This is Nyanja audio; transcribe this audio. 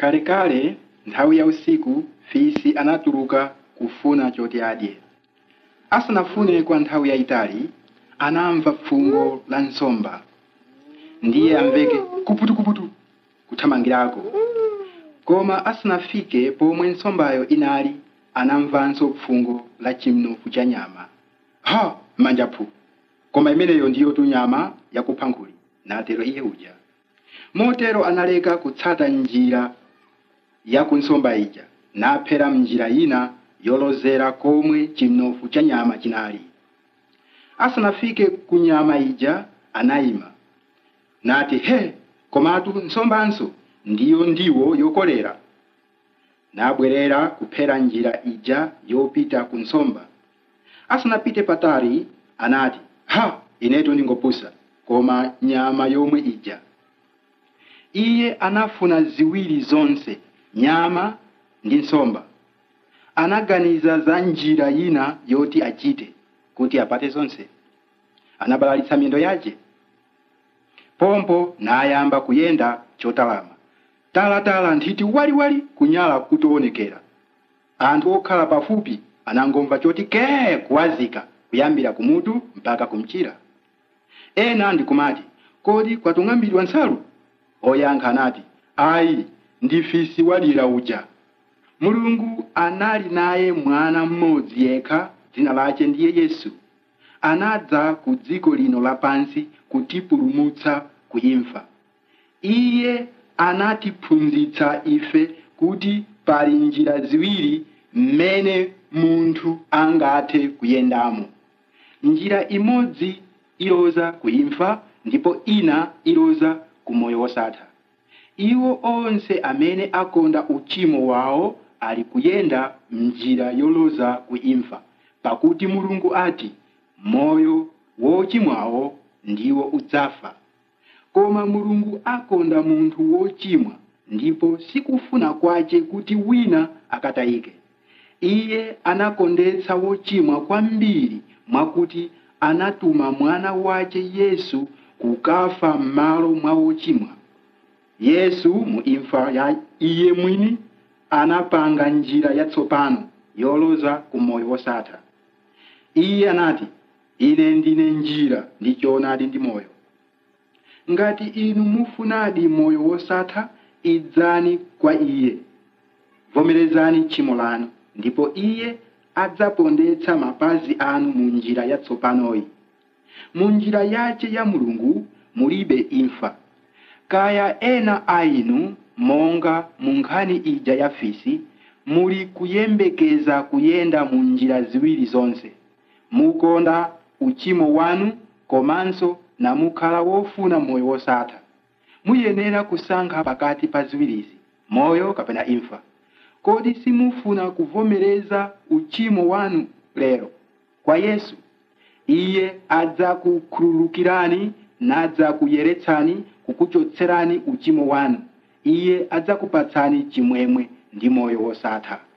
kalekale nthawi ya usiku fisi anatuluka kufuna choti adye asanafune kwa nthawi yayitali anamva fungo la nsomba ndiye amveke kuputukuputu kuthamangirako koma asanafike pomwe nsombayo inali anamvanso fungo la chinofu cha nyama ha manjaphu koma imeneyo ndiyo tu nyama yakupha nkhuli natero iye uja motero analeka kutsata njira ya kunsomba ija naphera mnjira ina yolozera komwe chinofu cha nyama chinali asanafike ku nyama ija anayima nati he komatu nsombanso ndiyo ndiwo yokolera nabwerera kuphera njira ija yopita ku nsomba asanapite patali anati ha inetu ndingopusa koma nyama yomwe ija iye anafuna ziwiri zonse nyama ndi nsomba anaganiza za njira ina yoti achite kuti apate zonse anabalalitsa miyendo yace pompo nayamba kuyenda chotalama talatala nthiti waliwali kunyala kutoonekera anthu okhala pafupi anangomva choti kee kuwazika kuyambira kumutu mpaka kumchira ena ndikumati kodi kwatung'ambidwa nsalu oyankha anati ayi ndi fisi walira uja mulungu anali naye mwana mmodzi yekha dzina lace ndiye yesu anadza ku dziko lino lapansi kutipulumutsa kuimfa iye anatiphunzitsa ife kuti pali njira ziwiri mmene munthu angathe kuyendamo njira imodzi iloza kuimfa ndipo ina iloza ku moyo wosatha iwo onse amene akonda uchimo wawo ali kuyenda mnjira yoloza kuimfa pakuti mulungu ati moyo wochimwawo ndiwo udzafa koma mulungu akonda munthu wochimwa ndipo sikufuna kwace kuti wina akatayike iye anakondetsa wochimwa kwambiri mwakuti anatuma mwana wace yesu kukafa m'malo mwa wochimwa yesu mu imfa ya iye mwini anapanga njira yatsopano yoloza ku moyo wosatha iye anati ine ndine njira ndi choonadi ndi moyo ngati inu mufunadi moyo wosatha idzani kwa iye vomerezani tchimo lanu ndipo iye adzapondetsa mapazi anu mu njira yatsopanoyi mu njira yace ya mulungu mulibe imfa kaya ena a inu monga mu nkhani ija ya fisi muli kuyembekeza kuyenda mu njira ziwiri zonse mukonda uchimo wanu komanso namukhala wofuna moyo wosatha muyenera kusankha pakati pa ziwirizi moyo kapena imfa kodi simufuna kuvomereza uchimo wanu lero kwa yesu iye adzakukhululukirani nadzakuyeretsani kukuchotserani uchimo wanu iye adzakupatsani chimwemwe ndi moyo wosatha